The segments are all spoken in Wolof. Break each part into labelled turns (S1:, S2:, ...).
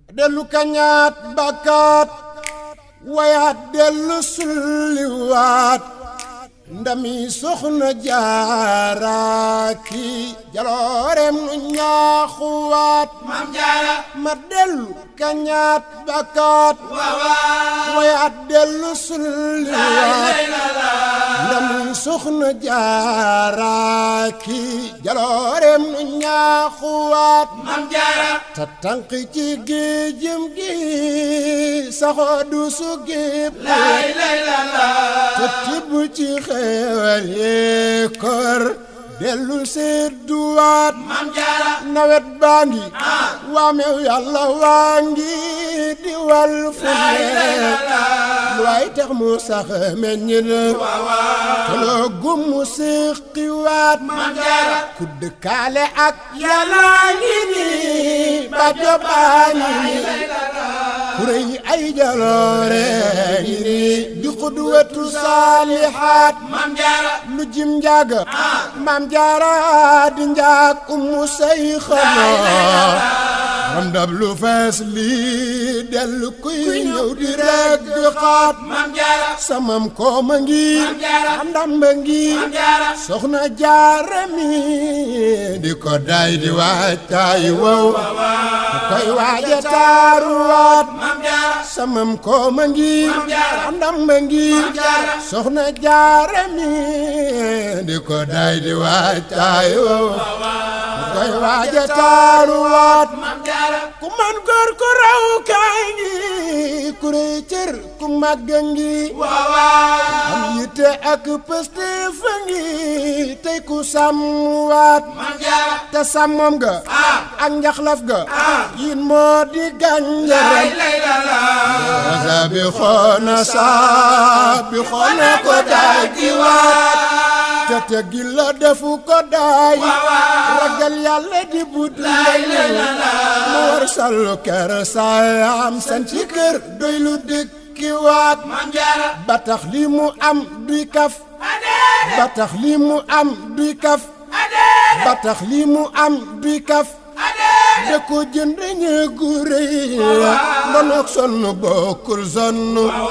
S1: dellu kañaat bakkaat wayaat dellu sulliwaat ndami soxna jaaraaki jaloorem nu ñaaxuwaat
S2: Maam Jaara
S1: ma dellu kañaat bakkaat wayaat dellu sulliwaat ndami soxna jaaraaki jaloorem nu ñaaxuwaat
S2: Maam Jaara
S1: ta tànk ci géejëm gi saxoo du su géeb
S2: lay lay la la
S1: te tibb ci xeewal yee kor dellu sedduwaat
S2: Maam Jaara
S1: nawet baa ngi waamew yàlla waa ngi di wal fu ne lu ay tax mu sax meññ na te loo gum mu séqiwaat
S2: Maam Jaara
S1: ku dëkkaale ak yàlla ngi nii ba jobaa ngi nii kuréy ay jaloore ngi nii di xudwatu saalihaat
S2: Maam Jaara
S1: lu jim njaaga maam jaara di njaag umu say xanaa am ndab lu fees lii dellu kuy ñëw di rek di xaat
S2: Maam Jaara
S1: samam kooma ngi
S2: Jaara
S1: am ndamba ngi
S2: Maam Jaara
S1: soxna jaara mi di ko day di waaj taay wow ku koy waaja taaruwaat
S2: Maam Jaara
S1: samam kooma ngi
S2: Jaara
S1: am ndamba ngi
S2: Jaara
S1: soxna jaara mi di ko day di waaj taay wow ku koy waaja taaruwaat
S2: Maam Jaara
S1: ku man góor ku raw kaay ngi ku rëy cër ku màgg ngi
S2: waawaa
S1: am yitte ak pëste fa ngi tey ku sàmmwaat
S2: Maam Jaara
S1: te sàmmam ga ak njaxlaf ga yin moo di
S2: lay
S1: gànjaram
S2: lay la la
S1: wasa bi xoona saa bi xoona ko daay di waat te teggi la defu ko daay ragal yàlla di bud lay mu war sallu kër saayam san ci kër doy lu dëkki waat
S2: Maam Jaara
S1: ba tax li mu am duy kaf ba tax li mu am duy kaf ba tax li mu am duy kaf da ko jënd ñeegu rëy ndonoog sonn bokkul sonn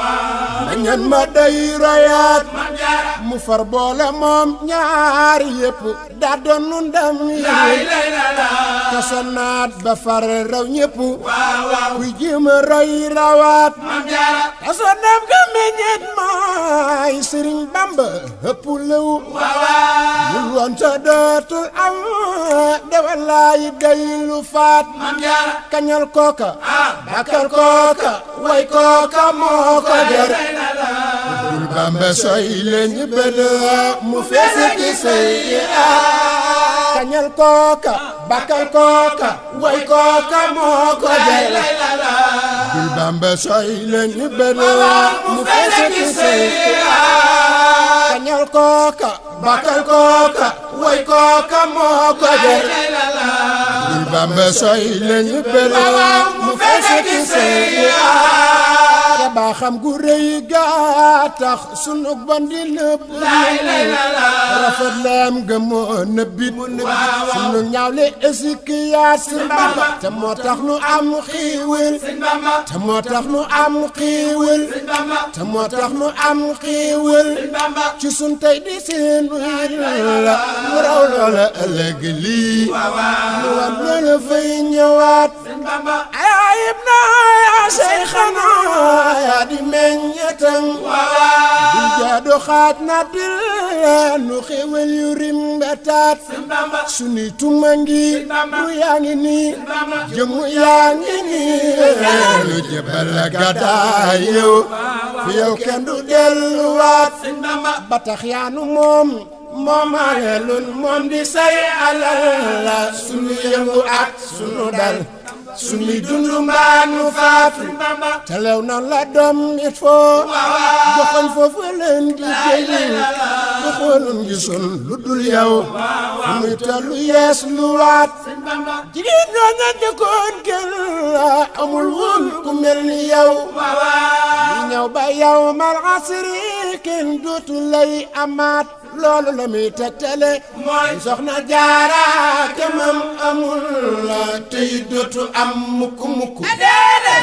S1: dañan ma day royaat
S2: Maam Jaara
S1: mu far boole moom ñaari yëpp daa doonu ndam
S2: lay
S1: yi
S2: lay la la
S1: te sonnaat ba far raw ñëpp
S2: waawaaw
S1: kuy jéem a roy rawaat
S2: Maam Jaara
S1: te sonnam ga meññeet maay sëriñ bamba ëpp lëw
S2: waawaa
S1: bul woon sa dootul am dewalaay day lu faat
S2: Maam Jaara
S1: kañal kooka bakal kooka way kooka moo ko der bul bamba soy leen bëd mu fees ki say kañal kooka bakal kooka way kooka moo ko der bul bamba soy leen bëd mu fees ki say kañal kooka bakal kooka way kooka moo ko der bul bamba soy leen bëd mu fees ki say te baa xam gu rëy gaa tax sunu bandi nëbb rafet leem ga moo nëbbit sunu ñaawle esikiyaat si Bamba te moo tax nu am xiiwil te moo tax nu am xiiwil te moo tax nu am xiiwil ci sun tey di seen wir la mu raw loola ëllëg lii nu war loola fay ñëwaat ayib na yaa say xanaa yaa di meññetam dul jaadu xaaj na dil nu xéwal yu rimbataat suni tuma ngi ru yaa ngi nii jëmu yaa ngi nii lu jëbal la gàddaay yow fi yow kenn du delluwaat ba tax yaanu moom moomaale lun moom di say alal la sunu yëngu ak sunu dal sunuy dund mbaa nu faatu te lew na la doom it foo joxoñ foofu leen di jëli bu xoolun gisul lu dul yow fu muy tellu yees lu waat jigéen ñoo ña jëkkoon gën la amul woon ku mel ni yow li ñëw ba yow mal asri kenn dootu lay amaat loolu la muy tegtale
S2: mooy
S1: soxna jaara kemam amul la tey dootu am mukk mukk
S2: adee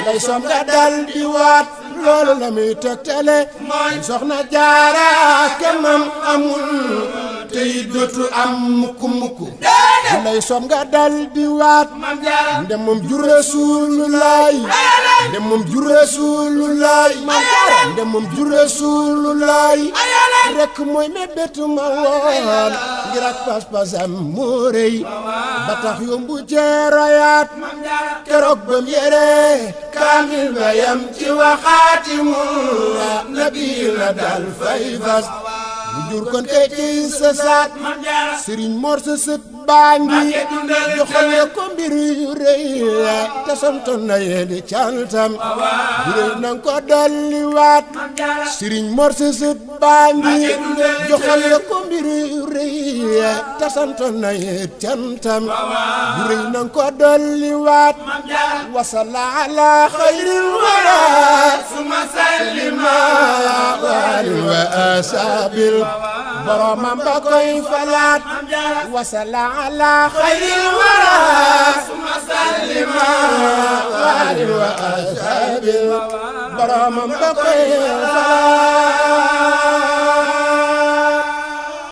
S1: lay som nga dal di waat loolu la muy tegtale soxna jaara kemam amul te it dootu am mukk mukk lay som nga dal di waat ndem moom jur Rasulullaay ndem moom jur Rasulullaay ndem moom jur Rasulullaay rek mooy mébétu ma woon ngir ak pas-pasam moo rëy ba tax yombu jeeroyaat keroog bam yére kaamil ba yam ci waxaati mu nabi la dal fay fas bu jur kon te ci sa saat sëriñ Mor sa sët baa ngi joxal na ko mbir yu rëy te santoon na yéeli cantam bu rëy na ko dolli waat sëriñ Mor sa sët baa ngi joxal na ko mbir yu rëy te santoon na yéeli cantam bu rëy na ko dolli waat wasala ala xayril wara
S2: suma sallima
S1: waalin wa asabil boromam ba koy falaat wasala ala xayril wara
S2: suma sallima
S1: waalin wa asabil boromam ba koy falaat